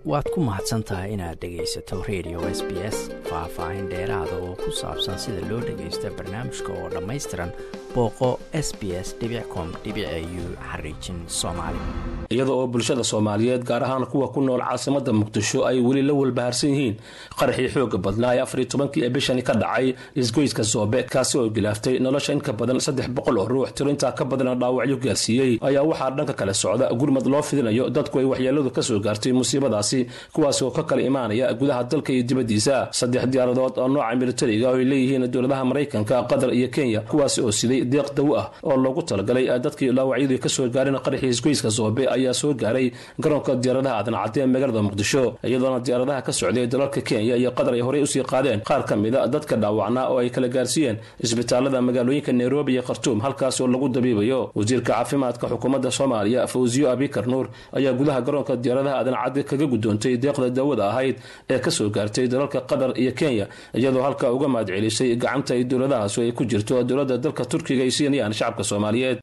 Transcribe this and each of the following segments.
waad ku mahadsan tahay inaad dhegaysato radio s b s faah-faahin dheeraada oo ku saabsan sida loo dhagaysta barnaamijka oo dhammaystiran booqo s b s com u xariijin soomaali iyada oo bulshada soomaaliyeed gaar ahaan kuwa ku nool caasimada muqdisho ay weli la walbahaarsan yihiin qaraxii xooga badnaa ee afariy tobankii ee bishani ka dhacay isgoyska soobe kaasi oo gilaaftay nolosha in ka badan saddex boqol oo ruux tiro intaa ka badana dhaawacyo gaarsiiyey ayaa waxaa dhanka kale socda gurmad loo fidinayo dadku ay waxyeeladu kasoo gaartay musiibadaasi kuwaas oo ka kala imaanaya gudaha dalka iyo dibaddiisa saddex diyaaradood oo nooca militariga oo ay leeyihiin dowladaha maraykanka qatar iyo kenya kuwaasi oo siday deeq dawo ah oo loogu talagalay dadkii dhaawacyadu kasoo gaareen qaraxii isgoyska soobe ayaa soo gaaray garoonka diyaaradaha aadan cadde ee magaalada muqdisho iyadoona diyaaradaha ka socday dalalka kenya iyo qatar ay horey usii qaadeen qaar ka mida dadka dhaawacnaa oo ay kala gaarsiiyeen isbitaalada magaalooyinka nairobi iyo khartuum halkaas oo lagu dabiibayo wasiirka caafimaadka xukuumadda soomaaliya fawsiyo abikar nuur ayaa gudaha garoonka diyaaradaha aadan cadde kaga gudoontay deeqda daawada ahayd ee kasoo gaartay dalalka qatar iyo kenya iyadoo halkaa uga mahad celisay gacanta ay dowladahaas ay ku jirto dowladda dalka turkiga ay siinayaan shacabka soomaaliyeed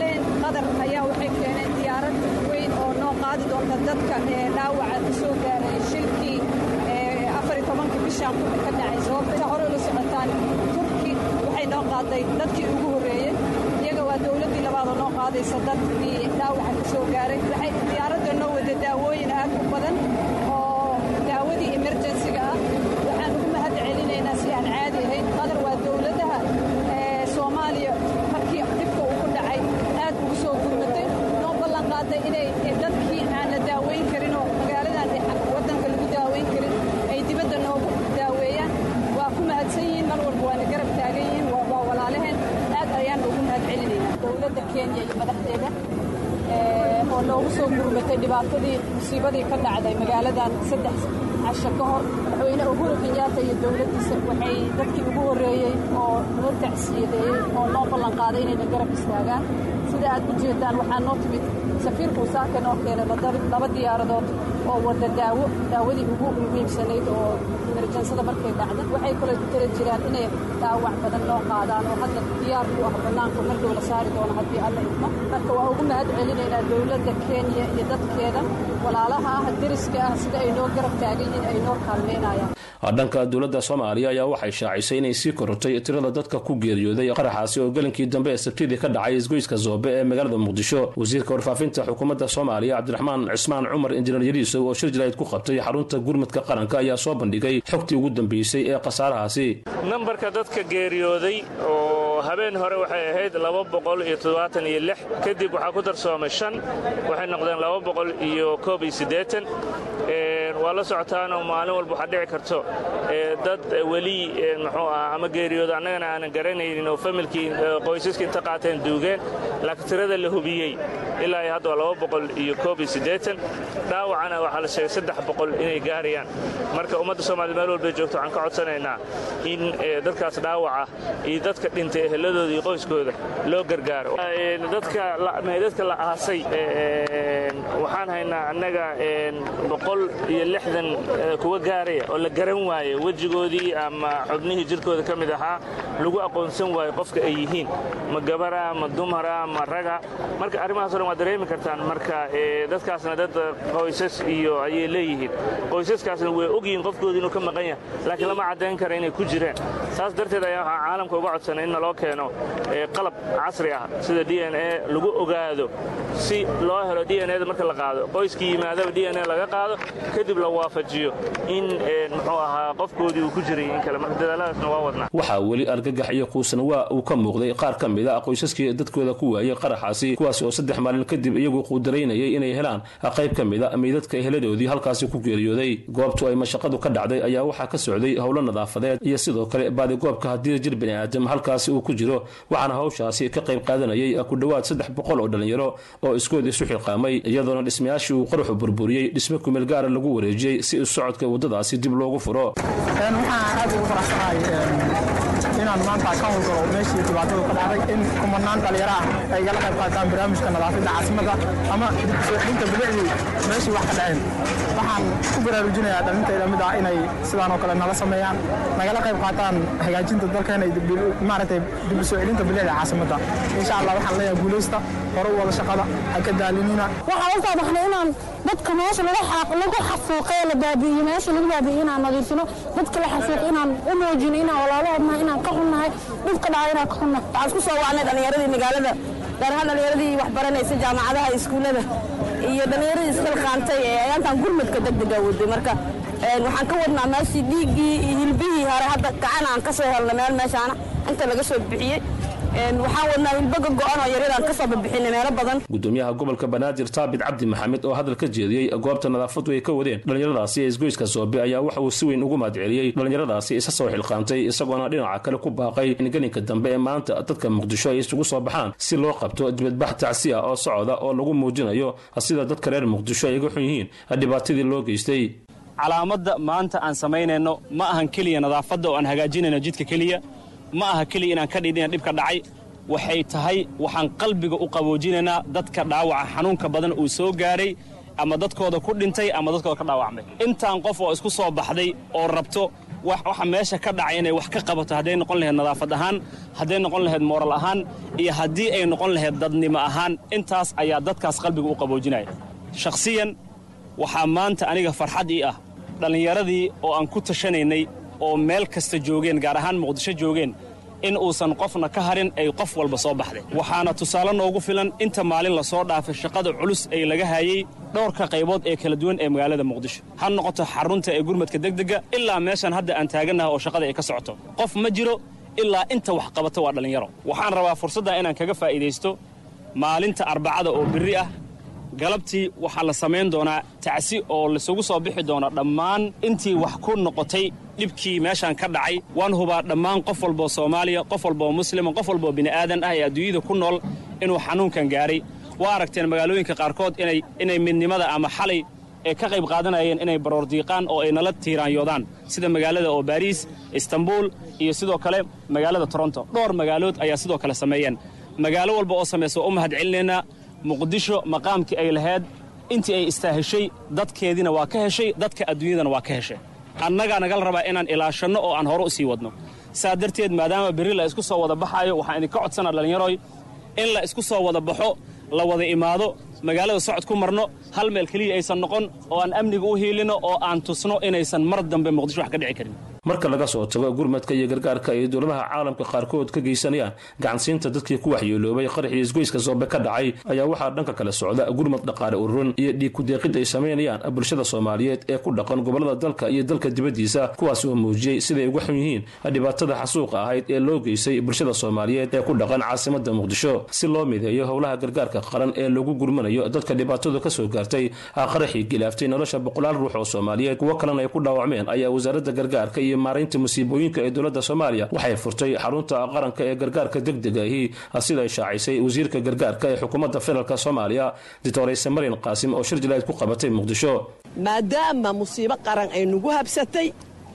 dadka ee dhaawaca ka soo gaaray shilkii bishaan ka dhacay sababta hore ula socotaan turki waxay noo qaaday dadkii ugu horreeyey iyaga waa dowladdii labaadoo noo qaadaysa dadkii dhaawaca ka soo gaaray waxay diyaaradda noo wada daawooyin aad u badan oo daawadii emerjensiga ah waxaan ugu mahad celinaynaa si aan caadi ahayn qadar waa dowladaha soomaaliya markii dhibka uu ku dhacay aad ugu soo gurmatay noo ballan qaaday inay dadkii aan la daaweyn karin oo magaaladan waddanka lagu daaweyn karin ay dibadda noogu daaweeyaan waa ku mahadsan yihiin mar walba waana garab taagan yihiin waa walaalaheen aad ayaan ugu mahad celinaynaa dowladda kenya iyo madaxdeeda oo noogu soo gurmatay dhibaatadii musiibadii ka dhacday magaaladan saddex casho ka hor madaxweyne uhuru kenyaata iyo dowladdiisa waxay dadkii ugu horreeyey oo noo tacsiyadeeyey oo noo ballan qaaday inayna garab istaagaan sida aad u jeedaan waxaa noo timid safiirka usaaka noo keenay laba diyaaradood oo wada daawo daawadii ugu muhiimsanayd oo emerjansada markay dhacda waxay kaloo ku tala jiraan inay dhaawac badan noo qaadaan oo hadda diyaar u ah bannaanka mardow la saari doono haddii alla idmo marka waa ugu mahad celinaynaa dowladda kenya iyo dadkeeda walaalaha ah deriska ah sida ay noo garab taagan yihiin ay noo kaalmaynayaan dhanka dowladda soomaaliya ayaa waxay shaacisay inay sii korortay tirada dadka ku geeriyooday qaraxaasi oo gelinkii dambe ee sabtidii ka dhacay isgoyska zoobe ee magaalada muqdisho wasiirka warfaafinta xukuumadda soomaaliya cabdiraxmaan cismaan cumar injineer yariisow oo shir jarayd ku qabtay xarunta gurmadka qaranka ayaa soo bandhigay xogtii ugu dambeysay ee khasaarahaasi nambarka dadka geeriyooday oo habeen hore waxay ahayd laba boqol iyo toddobaatan iyo lix kadib waxaa ku darsoomay shan waxay noqdeen laba boqol iyo koob iyo siddeetan waa la socotaanoo maalin walba waxaa dhici karto dad weli muxuu ah ama geeriyooda annagana aanan garanaynin oo familkii qoysaskii inta qaateen duugeen laakiin tirada la hubiyey ilaa iyo hadda waa laba boqol iyo koob iyo siddeetan dhaawacana waxaa la sheegay saddex boqol inay gaarayaan marka ummadda soomaliya meel walbay joogto waxaan ka codsanaynaa in dadkaas dhaawaca iyo dadka dhintay eheladooda iyo qoyskooda loo gargaaro dadka la aasay waxaan haynaa annaga boqol iyo lixdan kuwa gaaraya oo la garan waaye wejigoodii ama xubnihii jirkooda ka mid ahaa lagu aqoonsan waayo qofka ay yihiin ma gabara ma dumara ma raga marka arrimahaas o dhan waad dareemi kartaan marka dadkaasna dad qoysas iyo ayay leeyihiin qoysaskaasna way ogyihiin qofkooda inuu ka maqan yahay laakiin lama caddayn kara inay ku jireen saas darteed ayaa waxaa caalamka uga codsanay in naloo keeno qalab casri ah sida d n a lagu ogaado si loo helo d n eda marka la qaado qoyskii yimaadaba d n a laga qaado kadib la waafajiyo in muxuu ahaa qofkoodii uu ku jiray in kale marka dadaaladaasna waa wadnaa waxaa weli argagax iyo quusan waa uu ka muuqday qaar ka mid a qoysaskii dadkooda ku waayey qaraxaasi kuwaas oo saddex maalin kadib iyagu quudaraynayay inay helaan qayb ka mid a meydadka eheladoodii halkaasi ku geeriyooday goobtu ay mashaqadu ka dhacday ayaa waxaa ka socday howlo nadaafadeed iyo sidoo kale baadigoobka haddii jir bani aadam halkaasi uu ku jiro waxaana hawshaasi ka qayb qaadanayay ku dhowaad saddex boqol oo dhallinyaro oo iskood isu xiqaamay iyadoona dhismayaashii uu qaruxu burburiyey dhismo kumeel gaara lagu wareejiyey si u socodka waddadaasi dib loogu furo waxaan aad ugu faraxsanahay inaan maanta ka howlgalo meeshii dhibaatadu ka dhacday in kumanaan dhalinyaro ah ay igala qayb qaataan barnaamijka nadaafadda caasimada ama soo celinta bilicdii meeshii wax ka dhaceen waxaan ku baraarujinayaa dhalintayda mid ah inay sidaan oo kale nala sameeyaan nagala qayb qaataan hagaajinta dalkeena maaragtay dib u soo celinta bilicda caasimada insha allah waxaan leeyahay guulaysta hore u wada shaqada ha ka daalinina waxaan u soo baxnay inaan dadka meesha lagu xafuuqay la baabi'iyo meesha lagu baabi'iyo inaan nadiifino dadka la xafuuqo inaan u muujino inaan walaalahoodnahay inaan ka xunnahay dhibka dhacay inaan ka xunnahay waxaan isku soo wacnay dhallinyaradii magaalada gaar ahaan dhallinyaradii wax baranaysa jaamacadaha iskuullada iyo dhallinyaradii isxilqaantay ee ayaantan gurmadka degdega waday marka waxaan ka wadnaa meeshii dhiiggii iyo hilbihii hore hadda gacan aan ka soo helna meel meeshaana inta laga soo bixiyey waxaan wadnaa hilbaga go'an oo yaryadaan ka soo babixinay meelo badan gudoomiyaha gobolka banaadir taabit cabdi maxamed oo hadal ka jeediyey goobta nadaafadu ay ka wadeen dhallinyaradaasi ee isgoyska soobe ayaa waxa uu si weyn ugu mahadceliyey dhallinyaradaasi isa soo xilqaantay isagoona dhinaca kale ku baaqay in gelinka dambe ee maanta dadka muqdisho ay isugu soo baxaan si loo qabto dibadbax tacsi ah oo socda oo lagu muujinayo sida dadka reer muqdisho ay uga xun yihiin dhibaatadii loo geystay calaamadda maanta aan samaynayno ma ahan keliya nadaafadda oo aan hagaajinayno jidka keliya ma aha keliya inaan ka dhidhina dhibka dhacay waxay tahay waxaan qalbiga u qaboojinaynaa dadka dhaawaca xanuunka badan uu soo gaaray ama dadkooda ku dhintay ama dadkooda ka dhaawacmay intaan qof oo isku soo baxday oo rabto waxa meesha ka dhacay inay wax ka qabato hadday noqon lahayd nadaafad ahaan hadday noqon lahayd mooral ahaan iyo haddii ay noqon lahayd dadnimo ahaan intaas ayaa dadkaas qalbiga u qaboojinaya shakhsiyan waxaa maanta aniga farxad ii ah dhallinyaradii oo aan ku tashanaynay oo meel kasta joogeen gaar ahaan muqdisho joogeen in uusan qofna ka harin ay qof walba soo baxday waxaana tusaale noogu filan inta maalin lasoo dhaafay shaqada culus ee laga hayey dhowrka qaybood ee kala duwan ee magaalada muqdisho ha noqoto xarunta ee gurmadka degdega ilaa meeshan hadda aan taagannaha oo shaqada ay ka socoto qof ma jiro ilaa inta wax qabata waa dhallinyaro waxaan rabaa fursaddan inaan kaga faa'iidaysto maalinta arbacada oo birri ah galabtii waxaa la samayn doonaa tacsi oo laisugu soo bixi doona dhammaan intii wax ku noqotay dhibkii meeshaan ka dhacay waan hubaa dhammaan qof walboo soomaaliya qof walboo muslima qof walboo bini'aadan ah ee adduunyada ku nool inuu xanuunkan gaaray waa aragteen magaalooyinka qaarkood inay midnimada ama xalay ee ka qayb qaadanayeen inay baroordiiqaan oo ay nala tiiraanyoodaan sida magaalada oo baariis istanbuul iyo sidoo kale magaalada toronto dhowr magaalood ayaa sidoo kale sameeyeen magaalo walba oo samaysa waa u mahad celinaynaa muqdisho maqaamkii ay lahayd intii ay istaaheshay dadkeediina waa ka heshay dadka adduunyadana waa ka heshay annagaa nagala rabaa inaan ilaashanno oo aan hore u sii wadno saa darteed maadaama berri la isku soo wada baxaayo waxaan idinka codsanaa dhallinyaroy in la isku soo wada baxo la wada imaado magaalada socod ku marno hal meel keliya aysan noqon oo aan amniga u hiilino oo aan tusno inaysan mar dambe muqdisho wax ka dhici karin marka laga soo tago gurmadka iyo gargaarka ay dowladaha caalamka qaarkood ka geysanayaan gacansiinta dadkii ku waxyeeloobay qaraxii isgoyska soobe ka dhacay ayaa waxaa dhanka kale socda gurmad dhaqaale ururin iyo dhiig kudeeqid ay samaynayaan bulshada soomaaliyeed ee ku dhaqan gobolada dalka iyo dalka dibaddiisa kuwaas oo muujiyey siday uga xun yihiin dhibaatada xasuuqa ahayd ee loo geystay bulshada soomaaliyeed ee ku dhaqan caasimada muqdisho si loo mideeyo howlaha gargaarka qaran ee lagu gurmanayo dadka dhibaatadu ka soo gaartay qaraxii gilaaftay nolosha boqolaal ruux oo soomaaliyeed kuwo kalena ay ku dhaawacmeen ayaa wasaaradda gargaarka iyo maaraynta musiibooyinka ee dowladda soomaaliya waxay furtay xarunta qaranka ee gargaarka degdegahi sida ay shaacisay wasiirka gargaarka ee xukuumadda federaalk soomaaliya doctorayse marin qaasim oo shir jalayd ku qabatay muqdisho maadaama musiibo qaran ay nagu habsatay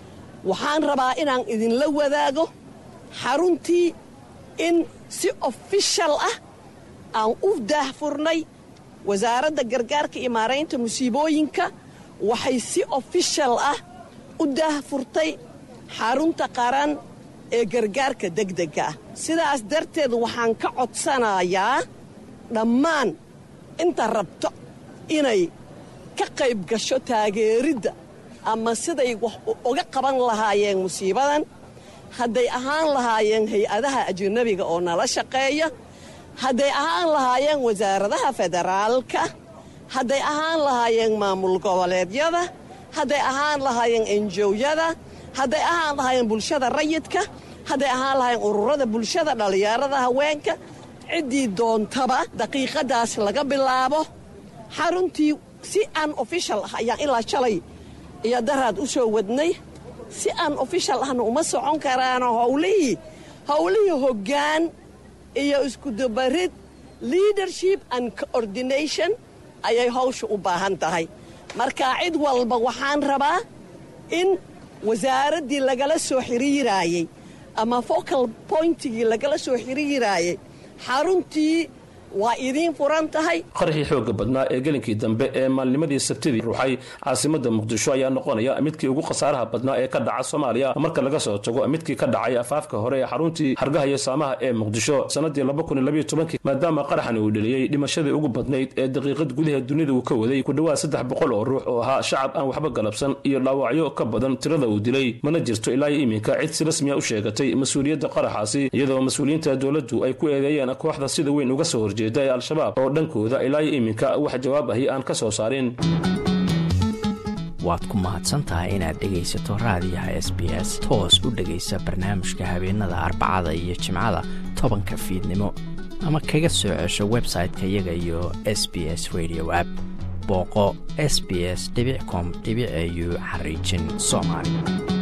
waxaan rabaa inaan idinla wadaago xaruntii in si ofishal ah aan u daahfurnay wasaaradda gargaarka iyo maaraynta musiibooyinka waxay si ofishal ah u daahfurtay xarunta qaran ee gargaarka degdega ah sidaas darteed waxaan ka codsanayaa dhammaan inta rabto inay ka qayb gasho taageeridda ama siday wax uga qaban lahaayeen musiibadan hadday ahaan lahaayeen hay-adaha ajanabiga oo nala shaqeeya hadday ahaan lahaayeen wasaaradaha federaalka hadday ahaan lahaayeen maamul goboleedyada hadday ahaan lahaayeen enjowyada hadday ahaan lahaayeen bulshada rayidka hadday ahaan lahaayeen ururada bulshada dhallinyarada haweenka ciddii doontaba daqiiqadaas laga bilaabo xaruntii si aan ofishal ah ayaan ilaa shalay iyo daraad u soo wadnay si aan ofishal ahna uma socon karaano howlihii howlihii hoggaan iyo iskudabarid leadership and coordination ayay hawsha u baahan tahay marka cid walba waxaan rabaa in wasaaraddii lagala soo xiriiraayey ama focal pointigii lagala soo xiriiraayey xaruntii waa idiin furan tahay qaraxii xooga badnaa ee gelinkii dambe ee maalnimadii sabtidii ruuxay caasimada muqdisho ayaa noqonaya midkii ugu khasaaraha badnaa ee ka dhaca soomaaliya marka laga soo tago midkii ka dhacay afaafka hore ee xaruntii hargaha iyo saamaha ee muqdisho sanadii maadaama qaraxani uu dheliyey dhimashadii ugu badnayd ee daqiiqad gudaha dunida uu ka waday ku dhowaad saddex boqol oo ruux oo ahaa shacab aan waxba galabsan iyo dhaawacyo ka badan tirada uu dilay mana jirto ilaa iyo iminka cid si rasmiya u sheegatay mas-uuliyadda qaraxaasi iyadoo mas-uuliyiinta dowladdu ay ku eedeeyeen kooxda sida weyn uga soo horjeeda ee al-shabaab oo dhankooda ilaa iyo iminka wax jawaab ahi aan ka soo saarin waad ku mahadsantahay inaad dhegaysato raadiyaha s b s toos u dhegaysa barnaamijka habeenada arbacada iyo jimcada tobanka fiidnimo ama kaga soo cesho website-ka iyaga iyo s b s radio app booqo s b s com au xariijin soomaali